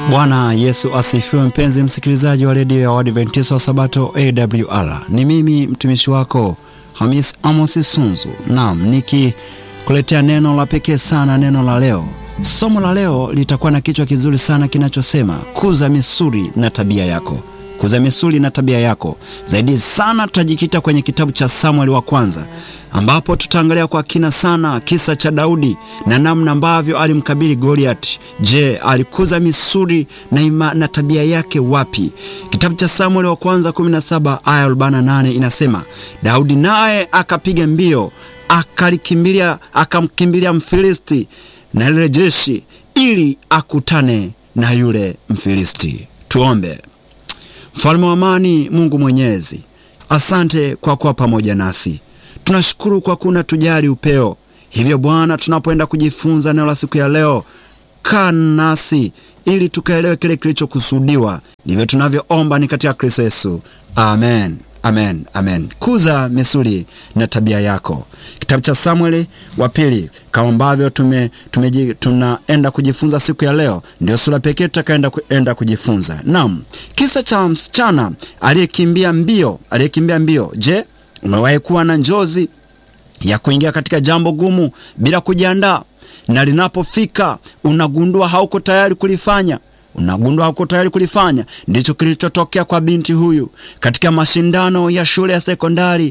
Bwana Yesu asifiwe, mpenzi msikilizaji wa redio ya Waadventista wa Sabato AWR. Ni mimi mtumishi wako Hamis Amos Sunzu, naam, nikikuletea neno la pekee sana, neno la leo. Somo la leo litakuwa na kichwa kizuri sana kinachosema kuza misuli na tabia yako kuza misuli na tabia yako. Zaidi sana tutajikita kwenye kitabu cha Samueli wa kwanza, ambapo tutaangalia kwa kina sana kisa cha Daudi na namna ambavyo alimkabili Goliati. Je, alikuza misuli na, ima, na tabia yake wapi? Kitabu cha Samueli wa kwanza 17 aya 48 inasema, Daudi naye akapiga mbio akalikimbilia akamkimbilia Mfilisti na lile jeshi ili akutane na yule Mfilisti. Tuombe. Mfalme wa amani, Mungu Mwenyezi, asante kwa kuwa pamoja nasi. Tunashukuru kwa kuna tujali upeo. Hivyo Bwana, tunapoenda kujifunza neno la siku ya leo, kaa nasi ili tukaelewe kile kilichokusudiwa. Ndivyo tunavyoomba ni katika Kristo Yesu, amen. Amen, amen. Kuza misuli na tabia yako. Kitabu cha Samueli wa pili, kama ambavyo tume, tume, tunaenda kujifunza siku ya leo, ndio sura pekee tutakaenda kuenda kujifunza. Naam, kisa cha msichana aliyekimbia mbio, aliyekimbia mbio. Je, umewahi kuwa na njozi ya kuingia katika jambo gumu bila kujiandaa, na linapofika unagundua hauko tayari kulifanya unagundua hauko tayari kulifanya. Ndicho kilichotokea kwa binti huyu katika mashindano ya shule ya sekondari.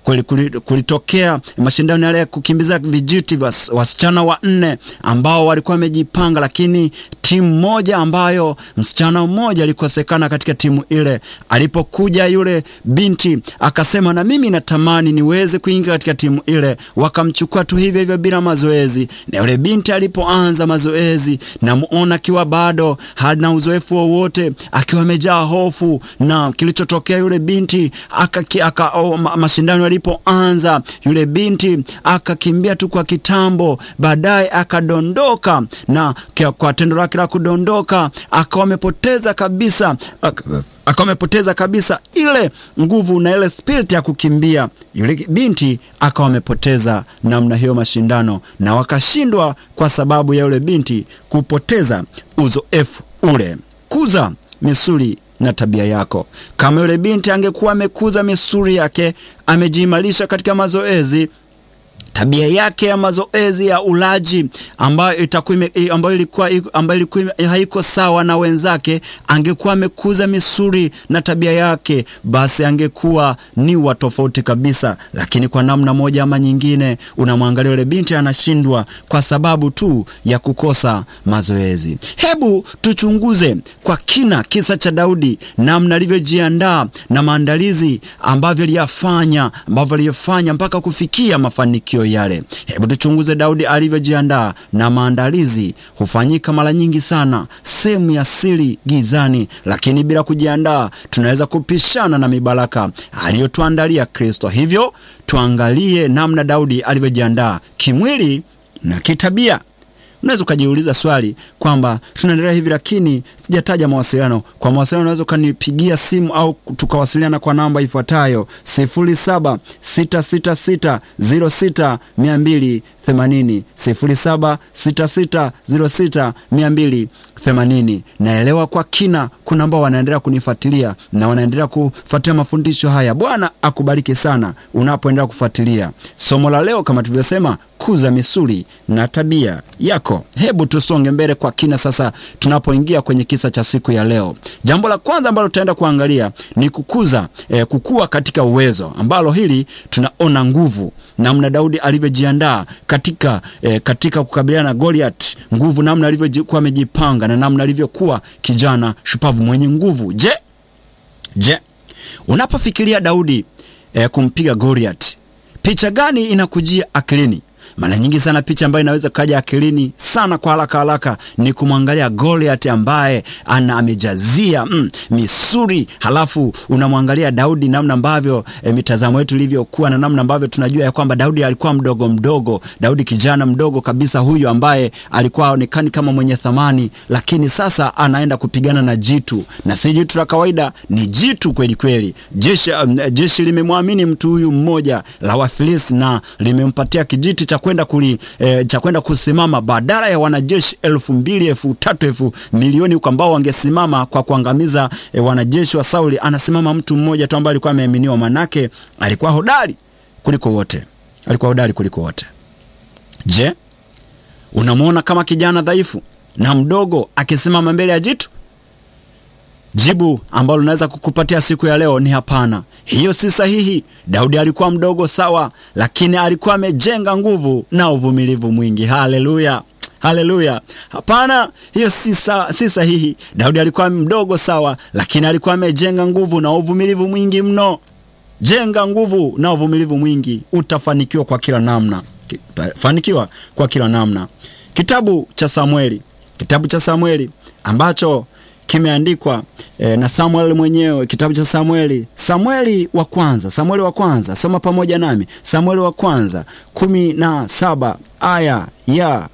Kulitokea mashindano yale ya kukimbiza vijiti vya wasichana wanne ambao walikuwa wamejipanga, lakini timu moja ambayo msichana mmoja alikosekana katika timu ile. Alipokuja yule binti akasema, na mimi natamani niweze kuingia katika timu ile. Wakamchukua tu hivyo hivyo bila mazoezi, na yule binti alipoanza mazoezi, namuona akiwa bado na uzoefu wowote, akiwa amejaa hofu. Na kilichotokea yule binti aka, aka, oh, mashindano yalipoanza, yule binti akakimbia tu kwa kitambo, baadaye akadondoka, na kwa tendo lake la kudondoka akawa amepoteza kabisa akawa amepoteza kabisa ile nguvu na ile spirit ya kukimbia. Yule binti akawa amepoteza namna hiyo mashindano, na wakashindwa kwa sababu ya yule binti kupoteza uzoefu ule. Kuza misuli na tabia yako. Kama yule binti angekuwa amekuza misuli yake, amejiimarisha katika mazoezi tabia yake ya mazoezi ya ulaji ambayo itakuwa ambayo ilikuwa ambayo ilikuwa haiko sawa na wenzake, angekuwa amekuza misuli na tabia yake, basi angekuwa ni wa tofauti kabisa. Lakini kwa namna moja ama nyingine, unamwangalia yule binti anashindwa kwa sababu tu ya kukosa mazoezi. Hebu tuchunguze kwa kina kisa cha Daudi, namna alivyojiandaa na maandalizi ambavyo aliyafanya ambavyo aliyofanya mpaka kufikia mafanikio yale. Hebu tuchunguze Daudi alivyojiandaa na maandalizi. Hufanyika mara nyingi sana sehemu ya siri gizani, lakini bila kujiandaa tunaweza kupishana na mibaraka aliyotuandalia Kristo. Hivyo tuangalie namna Daudi alivyojiandaa kimwili na kitabia. Unaweza ukajiuliza swali kwamba tunaendelea hivi, lakini sijataja mawasiliano. Kwa mawasiliano unaweza ukanipigia simu au tukawasiliana kwa namba ifuatayo 0766606280, 0766060280. Naelewa kwa kina kuna ambao wanaendelea kunifuatilia na wanaendelea kufuatilia mafundisho haya. Bwana akubariki sana unapoendelea kufuatilia somo la leo. Kama tulivyosema, kuza misuli na tabia yako. Hebu tusonge mbele kwa kina sasa, tunapoingia kwenye kisa cha siku ya leo. Jambo la kwanza ambalo tutaenda kuangalia ni kukuza eh, kukua katika uwezo, ambalo hili tunaona nguvu, namna Daudi alivyojiandaa katika, eh, katika kukabiliana na Goliath, nguvu, namna alivyokuwa amejipanga na namna alivyokuwa kijana shupavu mwenye nguvu. Je, je, unapofikiria Daudi eh, kumpiga Goliath, picha gani inakujia akilini? Mara nyingi sana picha ambayo inaweza kaja akilini sana kwa haraka haraka ni kumwangalia Goliath ambaye ana amejazia mm, misuri, halafu unamwangalia Daudi namna ambavyo e, mitazamo yetu ilivyokuwa na namna ambavyo tunajua ya kwamba Daudi alikuwa mdogo mdogo, Daudi kijana mdogo kabisa huyu ambaye alikuwa aonekani kama mwenye thamani, lakini sasa anaenda kupigana na jitu, na si jitu la kawaida, ni jitu kweli kweli. Jeshi, um, jeshi limemwamini mtu huyu mmoja la Wafilisti na limempatia kijiti cha cha kwenda kuli e, cha kwenda kusimama badala ya wanajeshi elfu mbili elfu tatu elfu milioni huko ambao wangesimama kwa kuangamiza e, wanajeshi wa Sauli, anasimama mtu mmoja tu ambaye alikuwa ameaminiwa, manake alikuwa hodari kuliko wote, alikuwa hodari kuliko wote. Je, unamwona kama kijana dhaifu na mdogo akisimama mbele ya jitu? Jibu ambalo naweza kukupatia siku ya leo ni hapana, hiyo si sahihi. Daudi alikuwa mdogo sawa, lakini alikuwa amejenga nguvu na uvumilivu mwingi. Haleluya, haleluya! Hapana, hiyo si, sa, si sahihi. Daudi alikuwa mdogo sawa, lakini alikuwa amejenga nguvu na uvumilivu mwingi mno. Jenga nguvu na uvumilivu mwingi, utafanikiwa kwa kila namna, utafanikiwa kwa kila namna. Kitabu cha Samueli, kitabu cha Samueli ambacho kimeandikwa e, na Samuel mwenyewe. Kitabu cha Samueli, Samueli wa kwanza, Samueli wa kwanza, soma pamoja nami. Samueli wa kwanza kumi na saba aya ya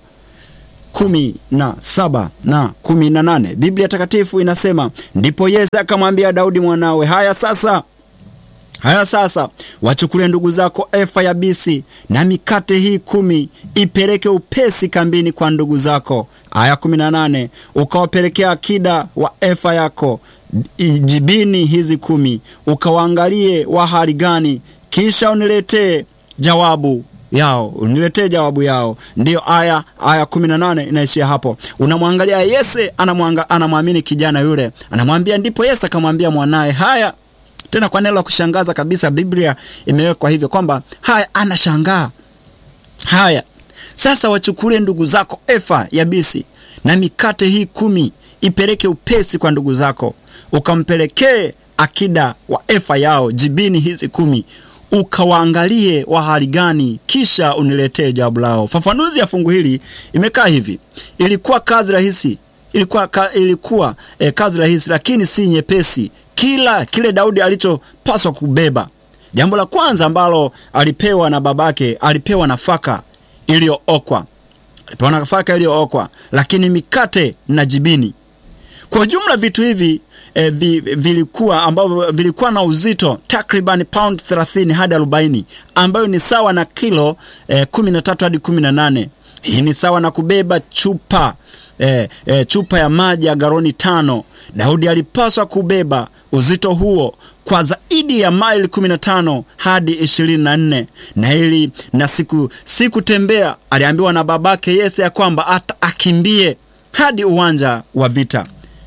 kumi na saba na kumi na nane Biblia Takatifu inasema, ndipo Yese akamwambia Daudi mwanawe, haya sasa Haya sasa, wachukulie ndugu zako efa ya bisi na mikate hii kumi, ipeleke upesi kambini kwa ndugu zako. Aya 18, ukawapelekea akida wa efa yako jibini hizi kumi, ukawaangalie wa hali gani, kisha uniletee jawabu yao uniletee jawabu yao. Ndiyo aya aya 18 inaishia hapo. Unamwangalia Yese, anamwanga anamwamini kijana yule, anamwambia. Ndipo Yese akamwambia mwanaye haya tena kwa neno la kushangaza kabisa, Biblia imewekwa hivyo kwamba haya, anashangaa haya. Sasa wachukulie ndugu zako efa ya bisi na mikate hii kumi, ipeleke upesi kwa ndugu zako, ukampelekee akida wa efa yao jibini hizi kumi, ukawaangalie wa hali gani, kisha uniletee jawabu lao. Fafanuzi ya fungu hili imekaa hivi: ilikuwa kazi rahisi, ilikuwa, ka, ilikuwa eh, kazi rahisi lakini si nyepesi kila kile Daudi alichopaswa kubeba. Jambo la kwanza ambalo alipewa na babake, alipewa nafaka iliyookwa, alipewa nafaka iliyookwa, lakini mikate na jibini. Kwa jumla vitu hivi e, vi, vilikuwa ambavyo vilikuwa na uzito takriban pound 30 hadi 40, ambayo ni sawa na kilo e, 13 hadi 18. Hii ni sawa na kubeba chupa e, e, chupa ya maji ya galoni tano. Daudi alipaswa kubeba uzito huo kwa zaidi ya maili 15 hadi 24, na ili na siku sikutembea. Aliambiwa na babake Yese ya kwamba ata akimbie hadi uwanja wa vita.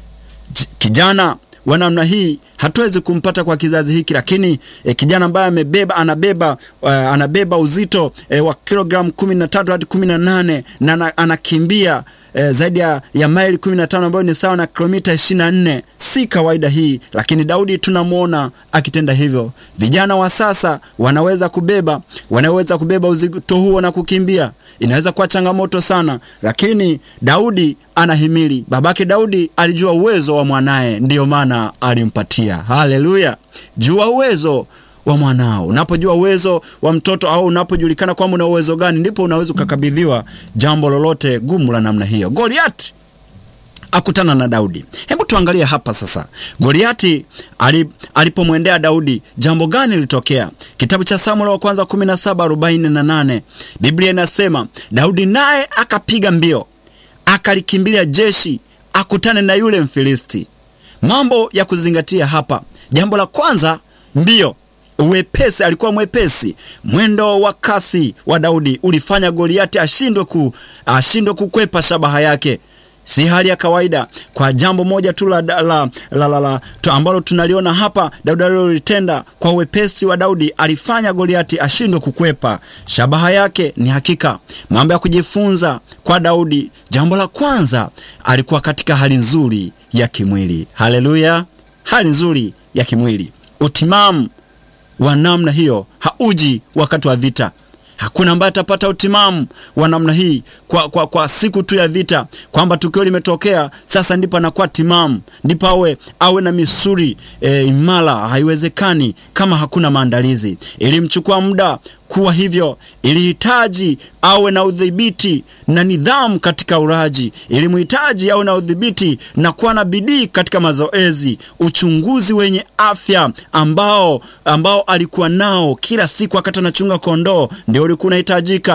Kijana wa namna hii hatuwezi kumpata kwa kizazi hiki, lakini eh, kijana ambaye amebeba anabeba uh, anabeba uzito eh, wa kilogramu 13 hadi 18 na anakimbia eh, zaidi ya, ya maili 15 ambayo ni sawa na kilomita 24. Si kawaida hii, lakini Daudi tunamwona akitenda hivyo. Vijana wa sasa wanaweza kubeba wanaweza kubeba uzito huo na kukimbia, inaweza kuwa changamoto sana, lakini Daudi anahimili. Babake Daudi alijua uwezo wa mwanaye, ndiyo maana alimpatia. Haleluya! Jua uwezo wa mwanao. Unapojua uwezo wa mtoto au unapojulikana kwamba una uwezo gani, ndipo unaweza ukakabidhiwa jambo lolote gumu la namna hiyo. Goliati akutana na Daudi. Hebu tuangalie hapa sasa, Goliati alipomwendea Daudi, jambo gani lilitokea? Kitabu cha Samueli wa kwanza 17:48 Biblia inasema Daudi naye akapiga mbio akalikimbilia jeshi akutane na yule Mfilisti. Mambo ya kuzingatia hapa, jambo la kwanza, mbio uwepesi. Alikuwa mwepesi. Mwendo wa kasi wa Daudi ulifanya Goliati ashindwe ku, ashindwe kukwepa shabaha yake. Si hali ya kawaida. Kwa jambo moja tu la, la, la, la, la, ambalo tunaliona hapa Daudi alilolitenda kwa uwepesi wa Daudi alifanya Goliati ashindwe kukwepa shabaha yake. Ni hakika mambo ya kujifunza kwa Daudi. Jambo la kwanza, alikuwa katika hali nzuri ya kimwili. Haleluya, hali nzuri ya kimwili. Utimamu wa namna hiyo hauji wakati wa vita. Hakuna ambaye atapata utimamu wa namna hii kwa, kwa, kwa siku tu ya vita, kwamba tukio limetokea sasa ndipo anakuwa timamu, ndipo awe awe na misuri e, imara. Haiwezekani kama hakuna maandalizi. Ilimchukua muda kuwa hivyo, ilihitaji awe na udhibiti na nidhamu katika uraji, ilimhitaji awe na udhibiti na kuwa na bidii katika mazoezi, uchunguzi wenye afya ambao, ambao alikuwa nao kila siku wakati anachunga kondoo, ndio ulikuwa unahitajika.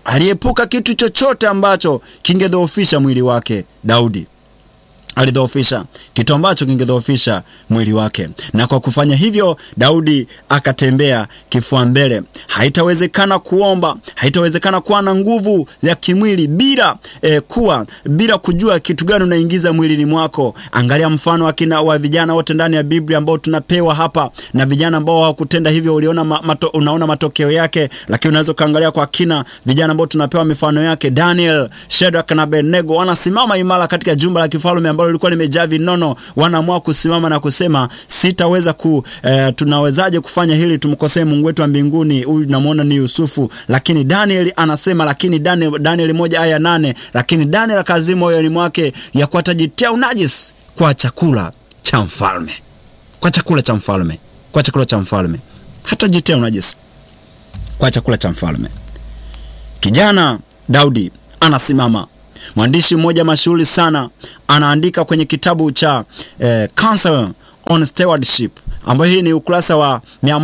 aliepuka kitu chochote ambacho kingedhoofisha mwili wake. Daudi alidhoofisha kitu ambacho kingedhoofisha mwili wake, na kwa kufanya hivyo Daudi akatembea kifua mbele. Haitawezekana kuomba, haitawezekana kuwa na nguvu ya kimwili bila eh, kuwa bila kujua kitu gani unaingiza mwilini mwako. Angalia mfano akina wa vijana wote ndani ya Biblia ambao tunapewa hapa, na vijana ambao hawakutenda hivyo uliona ma, mato, unaona matokeo yake, lakini unaweza ukaangalia kwa kina vijana ambao tunapewa mifano yake. Daniel, Shadrach na Abednego wanasimama imara katika jumba la kifalme ambalo lilikuwa limejaa vinono. Wanaamua kusimama na kusema sitaweza ku eh, tunawezaje kufanya hili tumkosee Mungu wetu wa mbinguni? Huyu tunamwona ni Yusufu, lakini Daniel anasema, lakini Daniel, Daniel moja aya nane, lakini Daniel akazima moyoni mwake ya kuwa atajitia unajisi kwa chakula cha mfalme, kwa chakula cha mfalme, kwa chakula cha mfalme, hatajitia unajisi kwa chakula cha mfalme. Kijana Daudi anasimama. Mwandishi mmoja mashuhuri sana anaandika kwenye kitabu cha eh, Counsel on Stewardship ambayo hii ni ukurasa wa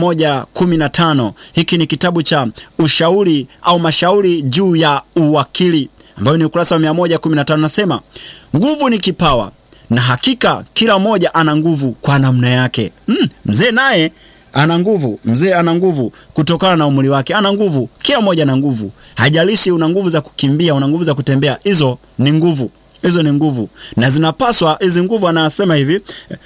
115. Hiki ni kitabu cha ushauri au mashauri juu ya uwakili ambayo ni ukurasa wa 115. Nasema nguvu ni kipawa na hakika kila mmoja ana nguvu kwa namna yake. Mm, mzee naye ana nguvu. Mzee ana nguvu kutokana na umri wake, ana nguvu. Kila mmoja ana nguvu, haijalishi una nguvu za kukimbia, una nguvu za kutembea, hizo ni nguvu, hizo ni nguvu na zinapaswa hizi nguvu. Anasema hivi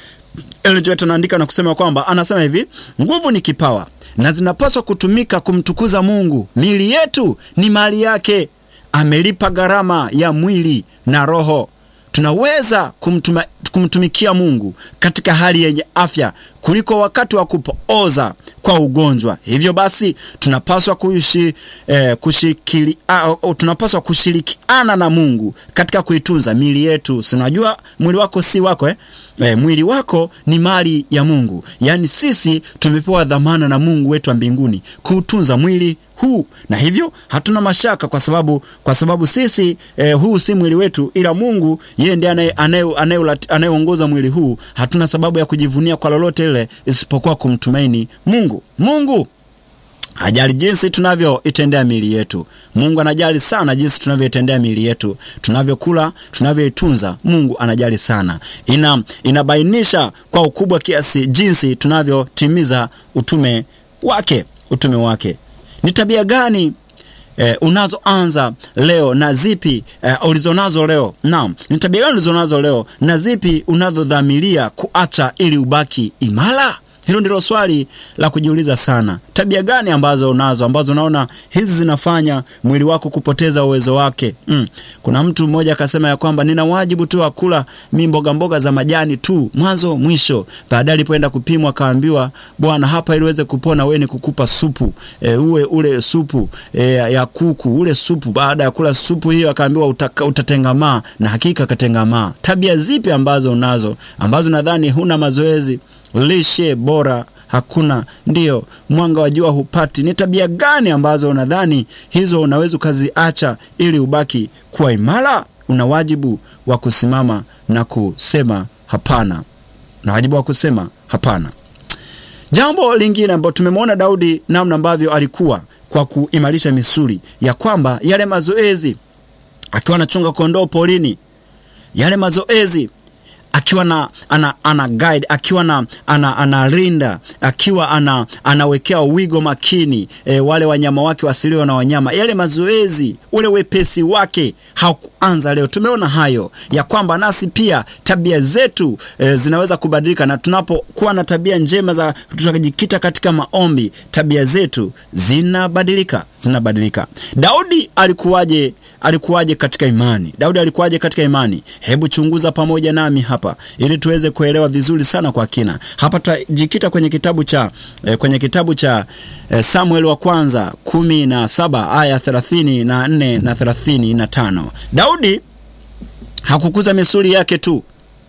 Eljoet anaandika na kusema kwamba anasema hivi, nguvu ni kipawa na zinapaswa kutumika kumtukuza Mungu. Miili yetu ni mali yake, amelipa gharama ya mwili na roho. Tunaweza kumtuma, kumtumikia Mungu katika hali yenye afya kuliko wakati wa kupooza kwa ugonjwa. Hivyo basi tunapaswa kuishi, eh, kushikili, uh, tunapaswa kushirikiana na Mungu katika kuitunza miili yetu. Sinajua mwili wako si wako eh? Eh, mwili wako ni mali ya Mungu, yaani sisi tumepewa dhamana na Mungu wetu wa mbinguni kuutunza mwili huu, na hivyo hatuna mashaka kwa sababu kwa sababu sisi eh, huu si mwili wetu, ila Mungu yeye ndiye anayeongoza mwili huu. Hatuna sababu ya kujivunia kwa lolote ile isipokuwa kumtumaini Mungu. Mungu hajali jinsi tunavyoitendea miili yetu. Mungu anajali sana jinsi tunavyoitendea miili yetu, tunavyokula, tunavyoitunza. Mungu anajali sana. Ina inabainisha kwa ukubwa kiasi jinsi tunavyotimiza utume wake, utume wake. Ni tabia gani Eh, unazoanza leo na zipi eh, ulizonazo leo? Naam, ni tabia gani ulizonazo leo na zipi unazodhamiria kuacha ili ubaki imara? Hilo ndilo swali la kujiuliza sana. Tabia gani ambazo unazo ambazo unaona hizi zinafanya mwili wako kupoteza uwezo wake? Mm. Kuna mtu mmoja akasema ya kwamba nina wajibu tu wa kula mi mboga mboga za majani tu mwanzo mwisho. Baadaye alipoenda kupimwa akaambiwa, bwana, hapa ili uweze kupona wewe ni kukupa supu e, uwe ule supu e, ya kuku ule supu. Baada ya kula supu hiyo akaambiwa utatengamaa, na hakika akatengamaa. Tabia zipi ambazo unazo ambazo nadhani huna mazoezi lishe bora hakuna, ndiyo mwanga wa jua hupati. Ni tabia gani ambazo unadhani hizo unaweza ukaziacha ili ubaki kuwa imara? Una wajibu wa kusimama na kusema hapana, na wajibu wa kusema hapana. Jambo lingine ambalo tumemwona Daudi namna ambavyo alikuwa kwa kuimarisha misuli ya kwamba yale mazoezi akiwa anachunga kondoo polini, yale mazoezi akiwa na ana, ana guide akiwa na ana, analinda akiwa ana, anawekea wigo makini e, wale wanyama wake wasiliwa na wanyama. Yale mazoezi, ule wepesi wake haukuanza leo. Tumeona hayo ya kwamba nasi pia tabia zetu e, zinaweza kubadilika, na tunapokuwa na tabia njema za tutakajikita katika maombi, tabia zetu zinabadilika, zinabadilika. Daudi alikuwaje? Alikuwaje katika imani? Daudi alikuwaje katika imani? Hebu chunguza pamoja nami hapa ili tuweze kuelewa vizuri sana kwa kina. Hapa tutajikita kwenye kitabu cha eh, kwenye kitabu cha eh, Samuel wa kwanza kumi na saba aya thelathini na nne na thelathini na tano. Daudi hakukuza misuli yake tu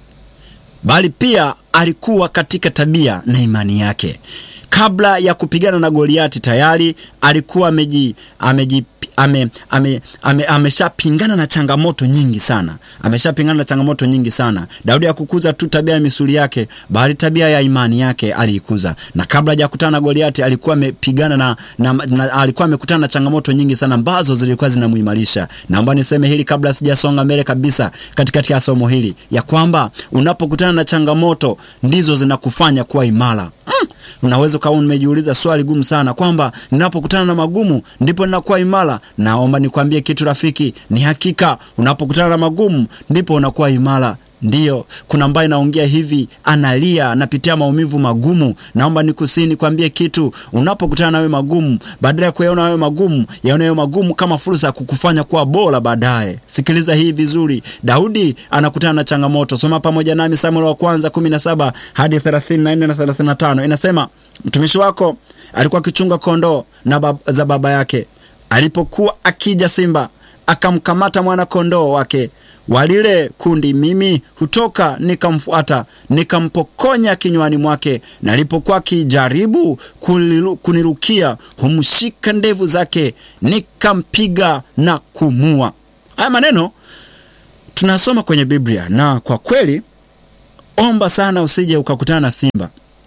bali pia alikuwa katika tabia na imani yake. Kabla ya kupigana na Goliati tayari alikuwa ameji, ameji, ame, ame, ame, ameshapingana na changamoto nyingi sana, ameshapingana na changamoto nyingi sana. Daudi hakukuza tu tabia ya misuli yake, bali tabia ya imani yake aliikuza, na kabla hajakutana na Goliati alikuwa amepigana na, na, na alikuwa amekutana na changamoto nyingi sana ambazo zilikuwa zinamuimarisha. Naomba niseme hili kabla sijasonga mbele kabisa katikati ya somo hili ya kwamba unapokutana na changamoto ndizo zinakufanya kuwa imara. Mm, unaweza ukawa umejiuliza swali gumu sana kwamba ninapokutana na magumu ndipo ninakuwa imara. Naomba nikwambie kitu rafiki, ni hakika unapokutana na magumu ndipo unakuwa imara. Ndiyo, kuna ambaye naongea hivi, analia, anapitia maumivu magumu. Naomba nikusii nikwambie kitu, unapokutana na wewe magumu, badala ya kuyaona wewe magumu, yaona wewe magumu kama fursa ya kukufanya kuwa bora baadaye. Sikiliza hii vizuri, Daudi anakutana na changamoto. Soma pamoja nami Samueli wa kwanza 17 hadi 34 na 35, inasema mtumishi wako alikuwa akichunga kondoo na bab za baba yake, alipokuwa akija simba akamkamata mwana kondoo wake walile kundi, mimi hutoka nikamfuata, nikampokonya kinywani mwake, na alipokuwa akijaribu kunirukia, humshika ndevu zake, nikampiga na kumua. Haya maneno tunasoma kwenye Biblia, na kwa kweli, omba sana usije ukakutana na simba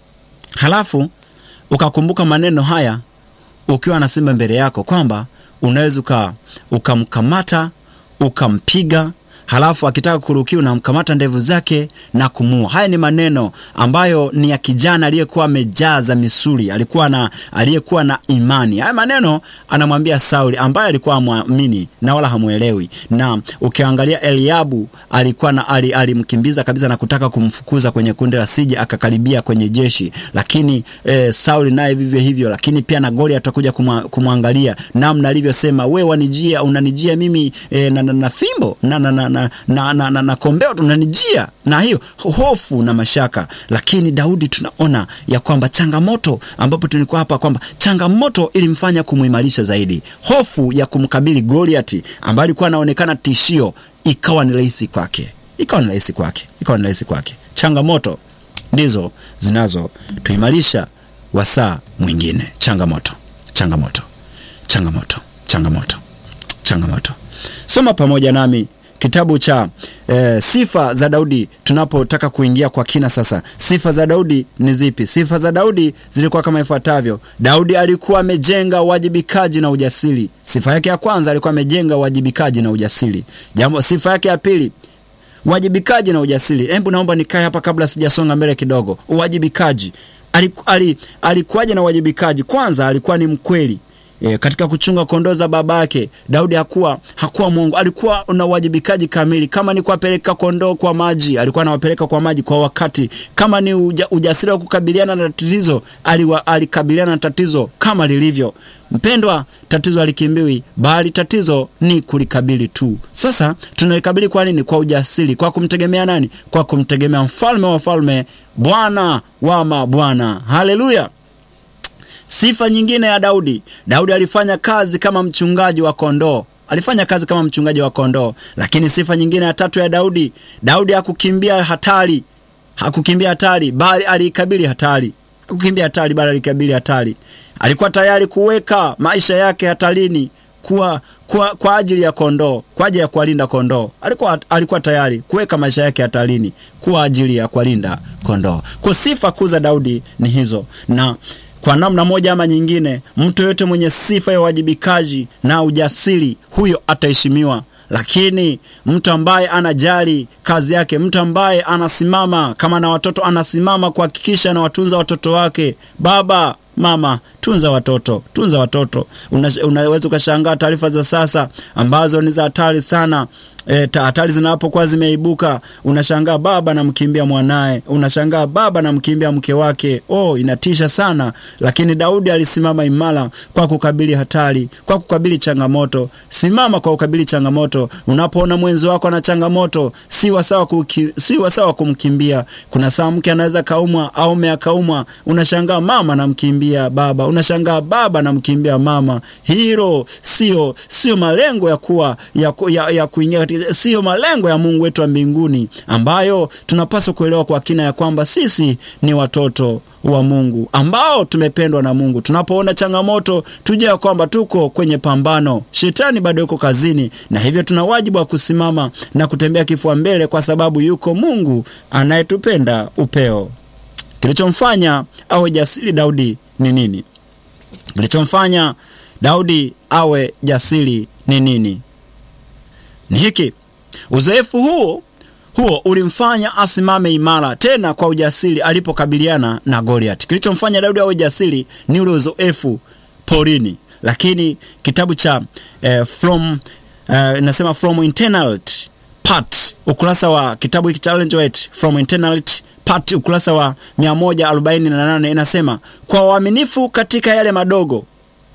halafu ukakumbuka maneno haya ukiwa na simba mbele yako, kwamba unaweza ukamkamata ukampiga halafu akitaka kurukia unamkamata ndevu zake na kumua. Haya ni maneno ambayo ni ya kijana aliyekuwa amejaza misuli, alikuwa na aliyekuwa na imani. Haya maneno anamwambia Sauli ambaye alikuwa amwamini na wala hamwelewi. Na ukiangalia Eliabu alikuwa na alimkimbiza kabisa na kutaka kumfukuza kwenye kundi la sije akakaribia kwenye jeshi, lakini eh, Sauli naye vivyo hivyo, lakini pia na Goliath atakuja kumwangalia namna alivyosema, we wanijia, unanijia mimi eh, na, na, na fimbo na, na, na, na, na, na, na, na kombeo tunanijia na hiyo hofu na mashaka. Lakini Daudi tunaona ya kwamba changamoto, ambapo tulikuwa hapa kwamba changamoto ilimfanya kumuimarisha zaidi. Hofu ya kumkabili Goliati ambaye alikuwa anaonekana tishio, ikawa ni rahisi kwake, ikawa ni rahisi kwake, ikawa ni rahisi kwake. Changamoto ndizo zinazotuimarisha wasaa mwingine. Changamoto, changamoto, changamoto, changamoto, changamoto. Soma pamoja nami kitabu cha e, sifa za Daudi tunapotaka kuingia kwa kina sasa. Sifa za Daudi ni zipi? Sifa za Daudi zilikuwa kama ifuatavyo. Daudi alikuwa amejenga uwajibikaji na ujasiri. Sifa yake ya kwanza alikuwa amejenga uwajibikaji na ujasiri. Jambo, sifa yake ya pili uwajibikaji na ujasiri. Hebu naomba nikae hapa kabla sijasonga mbele kidogo. Uwajibikaji, alikuwaje na uwajibikaji? Kwanza alikuwa ni mkweli E, katika kuchunga kondoo za baba yake Daudi hakuwa hakuwa mwongo, alikuwa na uwajibikaji kamili. Kama ni kuwapeleka kondoo kwa maji, alikuwa anawapeleka kwa maji kwa wakati. Kama ni uja, ujasiri wa kukabiliana na tatizo, alikabiliana na tatizo kama lilivyo. Mpendwa, tatizo alikimbiwi, bali tatizo ni kulikabili tu. Sasa tunalikabili kwa nini? Kwa ujasiri, kwa kumtegemea nani? Kwa kumtegemea mfalme wa falme, Bwana wa mabwana. Haleluya! Sifa nyingine ya Daudi, Daudi alifanya kazi kama mchungaji wa kondoo. Alifanya kazi kama mchungaji wa kondoo. Lakini sifa nyingine ya tatu ya Daudi, Daudi hakukimbia hatari, hakukimbia hatari, bali aliikabili hatari. Hakukimbia hatari, bali alikabili hatari. Alikuwa tayari kuweka maisha yake hatarini kwa, kwa, kwa ajili ya kondoo, kwa ajili ya kuwalinda kondoo. Alikuwa, alikuwa tayari kuweka maisha yake hatarini kwa ajili ya kuwalinda kondoo. Kwa sifa kuu za Daudi ni hizo na kwa namna moja ama nyingine, mtu yoyote mwenye sifa ya uwajibikaji na ujasiri, huyo ataheshimiwa. Lakini mtu ambaye anajali kazi yake, mtu ambaye anasimama kama na watoto, anasimama kuhakikisha anawatunza watoto wake, baba mama, tunza watoto, tunza watoto. Una, unaweza ukashangaa taarifa za sasa ambazo ni za hatari sana. E, hatari zinapokuwa zimeibuka, unashangaa baba anamkimbia mwanaye, unashangaa baba anamkimbia mke wake. Oh, inatisha sana. Lakini Daudi alisimama imara kwa kukabili hatari, kwa kukabili changamoto. Simama kwa kukabili changamoto. Unapoona mwenzi wako ana changamoto, si wasawa kuki, si wasawa kumkimbia. Kuna saa mke anaweza kaumwa au mume akaumwa, unashangaa mama anamkimbia baba, unashangaa baba anamkimbia mama. Hilo sio sio malengo ya kuwa ya, ya, ya kuingia katika siyo malengo ya Mungu wetu wa mbinguni, ambayo tunapaswa kuelewa kwa kina ya kwamba sisi ni watoto wa Mungu ambao tumependwa na Mungu. Tunapoona changamoto, tujue ya kwamba tuko kwenye pambano, shetani bado yuko kazini, na hivyo tuna wajibu wa kusimama na kutembea kifua mbele, kwa sababu yuko Mungu anayetupenda upeo. Kilichomfanya awe jasiri Daudi ni nini? Kilichomfanya Daudi awe jasiri ni nini? Ni hiki, uzoefu huo huo ulimfanya asimame imara tena kwa ujasiri alipokabiliana na Goliath. Kilichomfanya Daudi awe jasiri ni ule uzoefu porini, lakini kitabu cha eh, from eh, nasema from internality part, ukurasa wa kitabu hiki cha Ellen G. White from internality part, ukurasa wa 148 inasema kwa uaminifu katika yale madogo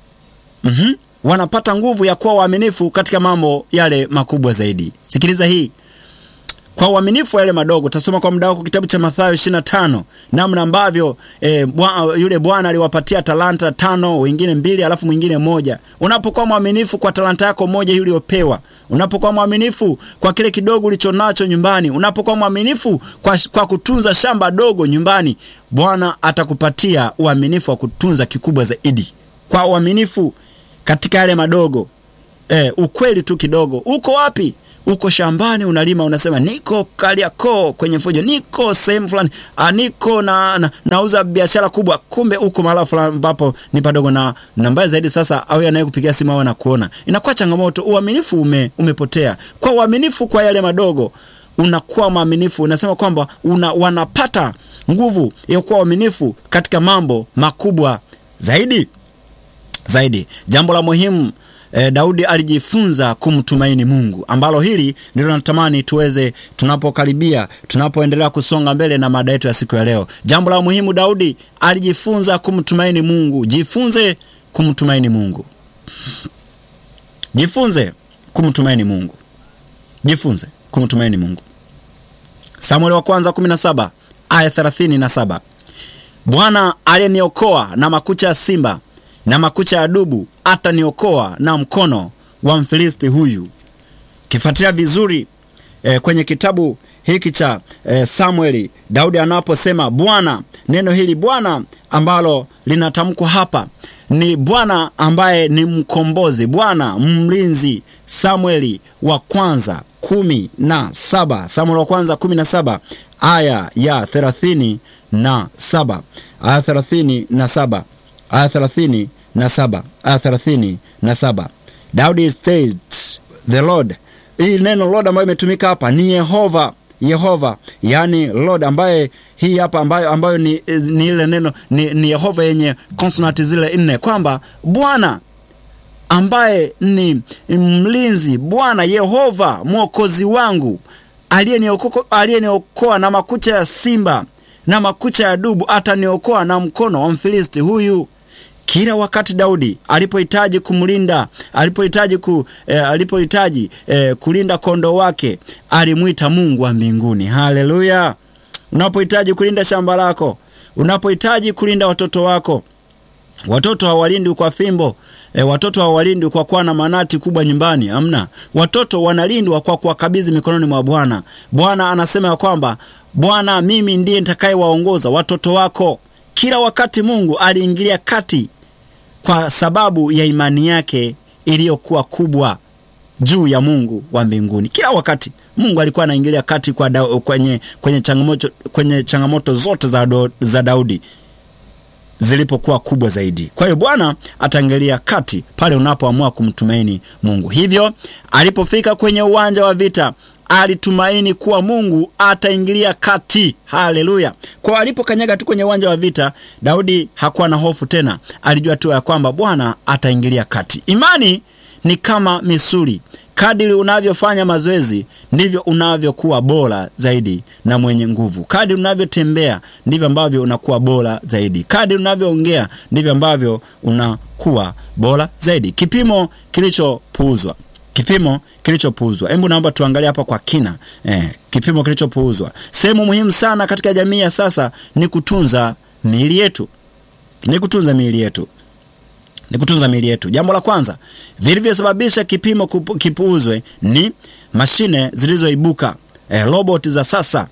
mm -hmm, wanapata nguvu ya kuwa waaminifu katika mambo yale makubwa zaidi. Sikiliza hii kwa uaminifu yale madogo. Tasoma kwa muda wako kitabu cha Mathayo 25 namna ambavyo e, bwa, yule bwana aliwapatia talanta tano, wengine mbili, alafu mwingine moja. Unapokuwa mwaminifu kwa talanta yako moja hii uliyopewa, unapokuwa mwaminifu kwa kile kidogo ulichonacho nyumbani, unapokuwa mwaminifu kwa, kwa kutunza shamba dogo nyumbani, Bwana atakupatia uaminifu wa kutunza kikubwa zaidi. Kwa uaminifu katika yale madogo e, ukweli tu kidogo. Uko wapi? uko shambani unalima, unasema niko Kariakoo kwenye fujo, niko sehemu fulani, niko na, na nauza biashara kubwa, kumbe uko mahala fulani ambapo ni padogo. Na na mbaya zaidi sasa, au anayekupigia simu au anakuona, inakuwa changamoto. Uaminifu ume, umepotea. Kwa uaminifu kwa yale madogo unakuwa mwaminifu, unasema kwamba una, wanapata nguvu ya kuwa waaminifu katika mambo makubwa zaidi zaidi. Jambo la muhimu E, Daudi alijifunza kumtumaini Mungu, ambalo hili ndilo natamani tuweze tunapokaribia, tunapoendelea kusonga mbele na mada yetu ya siku ya leo. Jambo la muhimu, Daudi alijifunza kumtumaini Mungu. Jifunze kumtumaini Mungu, jifunze kumtumaini Mungu, jifunze kumtumaini Mungu. Samueli wa kwanza 17 aya 37, Bwana aliyeniokoa na makucha ya simba na makucha ya dubu ataniokoa na mkono wa Mfilisti huyu. Kifuatilia vizuri e, kwenye kitabu hiki cha e, Samueli, Daudi anaposema Bwana, neno hili Bwana ambalo linatamkwa hapa ni Bwana ambaye ni mkombozi, Bwana mlinzi. Samueli wa kwanza kumi na saba Samueli wa kwanza kumi na saba aya ya thelathini na saba aya thelathini na saba aya thelathini na saba aya thelathini na saba Daudi states the Lord. Hii neno Lord ambayo imetumika hapa ni Yehova, Yehova yani Lord ambaye hii hapa ambayo, ambayo ni, ni ile neno ni, ni Yehova yenye konsonanti zile nne, kwamba Bwana ambaye ni mlinzi, Bwana Yehova mwokozi wangu aliyeniokoa na makucha ya simba na makucha ya dubu, ataniokoa na mkono wa Mfilisti huyu. Kila wakati Daudi alipohitaji kumlinda, alipohitaji ku, eh, alipohitaji eh, kulinda kondoo wake alimwita Mungu wa mbinguni. Haleluya! Unapohitaji kulinda shamba lako, unapohitaji kulinda watoto wako, watoto hawalindwi kwa fimbo e, watoto hawalindwi kwa kuwa na manati kubwa nyumbani. Amna, watoto wanalindwa kwa kuwakabidhi mikononi mwa Bwana. Bwana anasema ya kwamba Bwana, mimi ndiye nitakayewaongoza watoto wako. Kila wakati Mungu aliingilia kati kwa sababu ya imani yake iliyokuwa kubwa juu ya Mungu wa mbinguni. Kila wakati Mungu alikuwa anaingilia kati kwa da, kwenye, kwenye, changamoto, kwenye changamoto zote za, do, za Daudi zilipokuwa kubwa zaidi. Kwa hiyo Bwana ataingilia kati pale unapoamua kumtumaini Mungu. Hivyo alipofika kwenye uwanja wa vita alitumaini kuwa Mungu ataingilia kati. Haleluya! Kwa alipokanyaga tu kwenye uwanja wa vita, Daudi hakuwa na hofu tena, alijua tu ya kwamba Bwana ataingilia kati. Imani ni kama misuli. Kadiri unavyofanya mazoezi ndivyo unavyokuwa bora zaidi na mwenye nguvu. Kadiri unavyotembea ndivyo ambavyo unakuwa bora zaidi. Kadiri unavyoongea ndivyo ambavyo unakuwa bora zaidi. Kipimo kilichopuuzwa kipimo kilichopuuzwa. Hebu naomba tuangalie hapa kwa kina eh, kipimo kilichopuuzwa. Sehemu muhimu sana katika jamii ya sasa ni kutunza miili yetu, ni kutunza miili yetu. ni kutunza miili yetu. Jambo la kwanza vilivyosababisha kipimo kupu, kipuuzwe ni mashine zilizoibuka, eh, robot za sasa,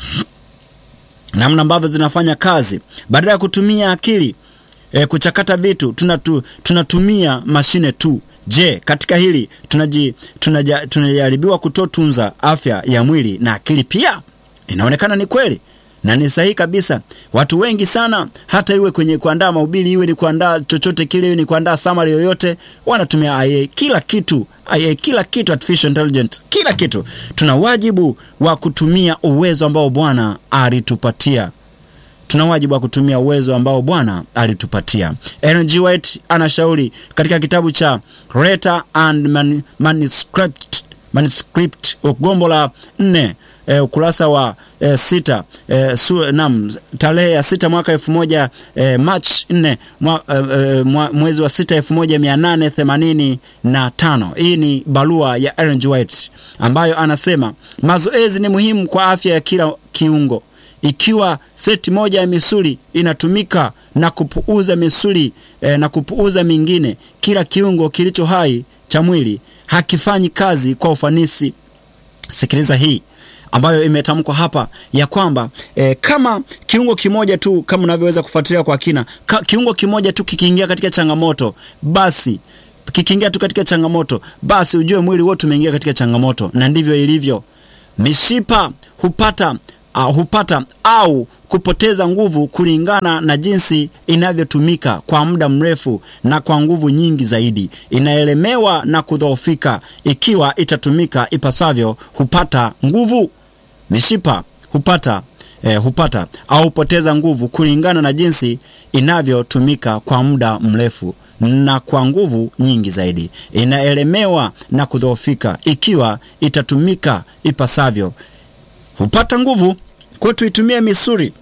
namna ambavyo zinafanya kazi. Badala ya kutumia akili eh, kuchakata vitu tunatu, tunatumia mashine tu. Je, katika hili tunaji, tunaja, tunajaribiwa kutotunza afya ya mwili na akili pia? Inaonekana ni kweli na ni sahihi kabisa. Watu wengi sana, hata iwe kwenye kuandaa mahubiri, iwe ni kuandaa chochote kile, iwe ni kuandaa summary yoyote, wanatumia IA kila kitu, IA kila kitu, artificial intelligence, kila kitu. Tuna wajibu wa kutumia uwezo ambao Bwana alitupatia tuna wajibu wa kutumia uwezo ambao Bwana alitupatia. Ellen G. White anashauri katika kitabu cha Letter and Man Manuscript, Manuscript gombo la nne E, ukurasa wa e, sita e, su, nam tarehe ya sita mwaka elfu moja e, March nne mwa, e, mwa, mwezi wa sita elfu moja mia nane themanini na tano. Hii ni barua ya Ellen G. White ambayo anasema mazoezi ni muhimu kwa afya ya kila kiungo. Ikiwa seti moja ya misuli inatumika na kupuuza misuli e, na kupuuza mingine, kila kiungo kilicho hai cha mwili hakifanyi kazi kwa ufanisi. Sikiliza hii ambayo imetamkwa hapa ya kwamba e, kama kiungo kimoja tu, kama unavyoweza kufuatilia kwa kina ka, kiungo kimoja tu kikiingia katika changamoto, basi kikiingia tu katika changamoto, basi ujue mwili wote umeingia katika changamoto, na ndivyo ilivyo. Mishipa hupata uh, hupata au kupoteza nguvu kulingana na jinsi inavyotumika kwa muda mrefu na kwa nguvu nyingi zaidi. Inaelemewa na kudhoofika. Ikiwa itatumika ipasavyo, hupata nguvu. Mishipa hupata eh, hupata au hupoteza nguvu kulingana na jinsi inavyotumika kwa muda mrefu na kwa nguvu nyingi zaidi. Inaelemewa na kudhoofika. Ikiwa itatumika ipasavyo, hupata nguvu. Kwa tuitumie misuli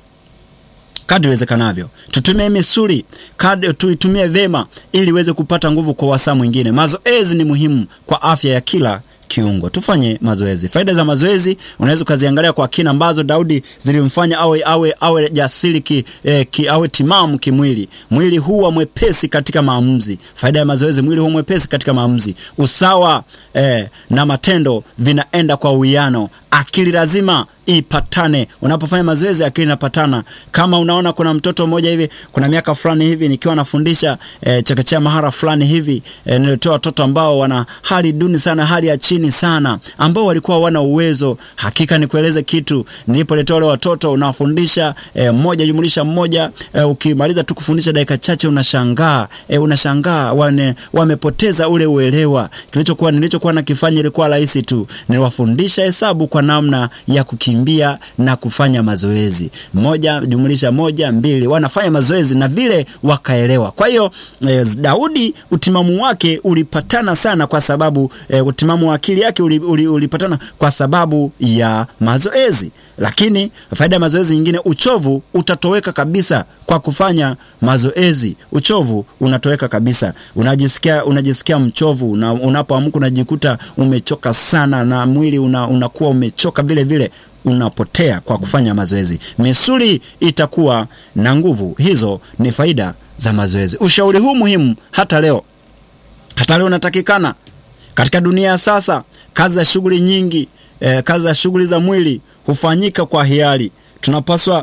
kadri iwezekanavyo, tutumie misuli kadri, tuitumie vema ili iweze kupata nguvu kwa wasaa mwingine. Mazoezi ni muhimu kwa afya ya kila kiungo. Tufanye mazoezi. Faida za mazoezi unaweza ukaziangalia kwa kina, ambazo Daudi zilimfanya awe awe awe jasiri ki, eh, ki, awe timamu kimwili. Mwili huwa mwepesi katika maamuzi. Faida ya mazoezi, mwili huwa mwepesi katika maamuzi. Usawa eh, na matendo vinaenda kwa uwiano. Akili lazima ipatane. Unapofanya mazoezi akili inapatana. Kama unaona kuna mtoto mmoja hivi, kuna miaka fulani hivi nikiwa nafundisha e, chekechea mahara fulani hivi e, nilitoa watoto ambao wana hali duni sana, hali ya chini sana, ambao walikuwa wana uwezo. Hakika nikueleze kitu, nilipoletea wale watoto unawafundisha e, mmoja jumlisha mmoja e, ukimaliza tu kufundisha dakika chache unashangaa e, unashangaa wane, wamepoteza ule uelewa. Kilichokuwa nilichokuwa nakifanya ilikuwa rahisi tu, niliwafundisha hesabu kwa namna ya kukimbia mbia na kufanya mazoezi. Moja jumlisha moja mbili, wanafanya mazoezi na vile wakaelewa. Kwa hiyo e, Daudi utimamu wake ulipatana sana kwa sababu e, utimamu wa akili yake uli, uli, ulipatana kwa sababu ya mazoezi. Lakini faida ya mazoezi nyingine, uchovu utatoweka kabisa kwa kufanya mazoezi. Uchovu unatoweka kabisa, unajisikia unajisikia mchovu una, unapoamka unajikuta umechoka sana na mwili una, unakuwa umechoka vile vile unapotea kwa kufanya mazoezi. Misuli itakuwa na nguvu. Hizo ni faida za mazoezi. Ushauri huu muhimu hata leo, hata leo unatakikana katika dunia ya sasa. Kazi za shughuli nyingi eh, kazi za shughuli za mwili hufanyika kwa hiari. Tunapaswa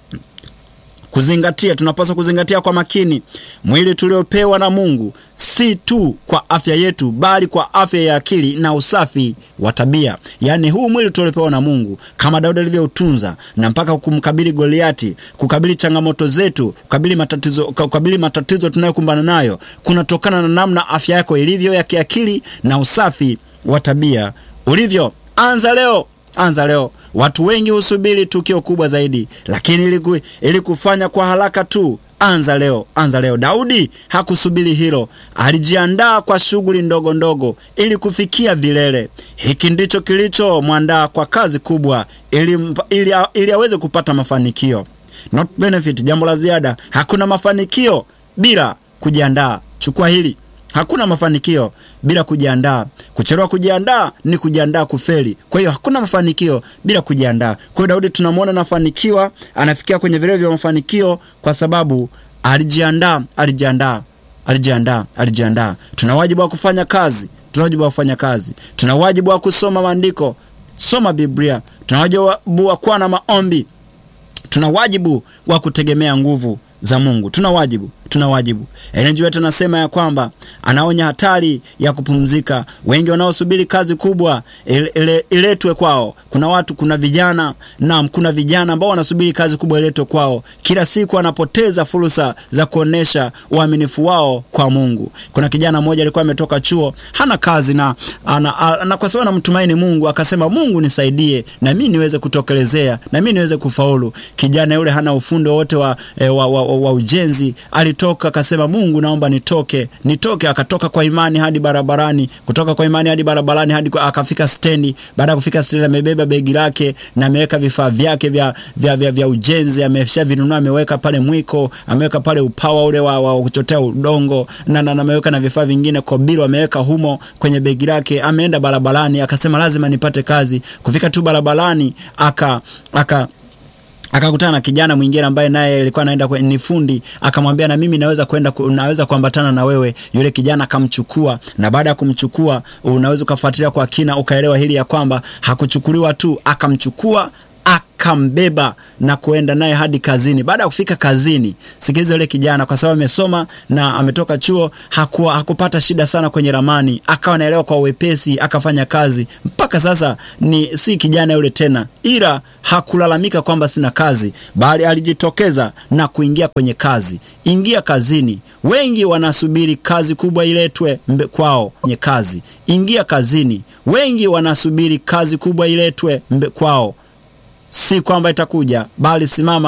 kuzingatia tunapaswa kuzingatia kwa makini mwili tuliopewa na Mungu, si tu kwa afya yetu, bali kwa afya ya akili na usafi wa tabia. Yaani huu mwili tuliopewa na Mungu, kama Daudi alivyoutunza na mpaka kumkabili Goliati, kukabili changamoto zetu, kukabili matatizo, kukabili matatizo tunayokumbana nayo, kunatokana na namna afya yako ilivyo ya kiakili na usafi wa tabia ulivyo. Anza leo, anza leo. Watu wengi husubiri tukio kubwa zaidi, lakini ili, ili kufanya kwa haraka tu, anza leo, anza leo. Daudi hakusubiri hilo, alijiandaa kwa shughuli ndogo ndogo ili kufikia vilele. Hiki ndicho kilichomwandaa kwa kazi kubwa, ili, ili, ili aweze kupata mafanikio. Not benefit, jambo la ziada. Hakuna mafanikio bila kujiandaa. Chukua hili. Hakuna mafanikio bila kujiandaa. Kuchelewa kujiandaa ni kujiandaa kufeli. Kwa hiyo hakuna mafanikio bila kujiandaa. Kwa hiyo Daudi tunamwona anafanikiwa, anafikia kwenye vilele vya mafanikio kwa sababu alijiandaa, alijiandaa alijiandaa, alijiandaa. Tuna wajibu wa kufanya kazi, tuna wajibu wa kufanya kazi, tuna wajibu wa kusoma maandiko, soma Biblia, tuna wajibu wa kuwa na maombi, tuna wajibu wa kutegemea nguvu za Mungu. Tuna wajibu, tuna wajibu. Ellen G. White anasema ya kwamba anaonya hatari ya kupumzika. Wengi wanaosubiri kazi kubwa ile iletwe kwao. Kuna watu, kuna vijana naam, kuna vijana ambao wanasubiri kazi kubwa iletwe kwao. Kila siku wanapoteza fursa za kuonesha uaminifu wao kwa Mungu. Kuna kijana mmoja alikuwa ametoka chuo, hana kazi na, ana, na kwa sababu anamtumaini Mungu akasema, Mungu nisaidie na mimi niweze kutokelezea na mimi niweze kufaulu. Kijana yule hana ufundi wote wa, wa, wa, wa, wa ujenzi alitoka akasema, Mungu naomba nitoke, nitoke. Akatoka kwa imani hadi barabarani, kutoka kwa imani hadi barabarani hadi kwa, akafika stendi. Baada ya kufika stendi, amebeba begi lake na ameweka vifaa vyake vya, vya, vya, vya ujenzi, ameshavinunua, ameweka pale mwiko, ameweka pale upawa ule wa, wa kuchotea udongo na, na, na ameweka na vifaa vingine kobilo ameweka humo kwenye begi lake. Ameenda barabarani, akasema lazima nipate kazi. Kufika tu barabarani aka aka akakutana na kijana mwingine ambaye naye alikuwa anaenda ni fundi, akamwambia na mimi naweza kwenda, naweza kuambatana na wewe. Yule kijana akamchukua, na baada ya kumchukua, unaweza ukafuatilia kwa kina ukaelewa hili ya kwamba hakuchukuliwa tu, akamchukua akambeba na kuenda naye hadi kazini. Baada ya kufika kazini, sikiliza, yule kijana kwa sababu amesoma na ametoka chuo, hakuwa hakupata shida sana kwenye ramani, akawa naelewa kwa wepesi, akafanya kazi mpaka sasa. Ni si kijana yule tena, ila hakulalamika kwamba sina kazi, bali alijitokeza na kuingia kwenye kazi. Ingia kazini. Wengi wanasubiri kazi kubwa iletwe kwao kwenye kazi. Ingia kazini. Wengi wanasubiri kazi kubwa iletwe kwao si kwamba itakuja, bali simama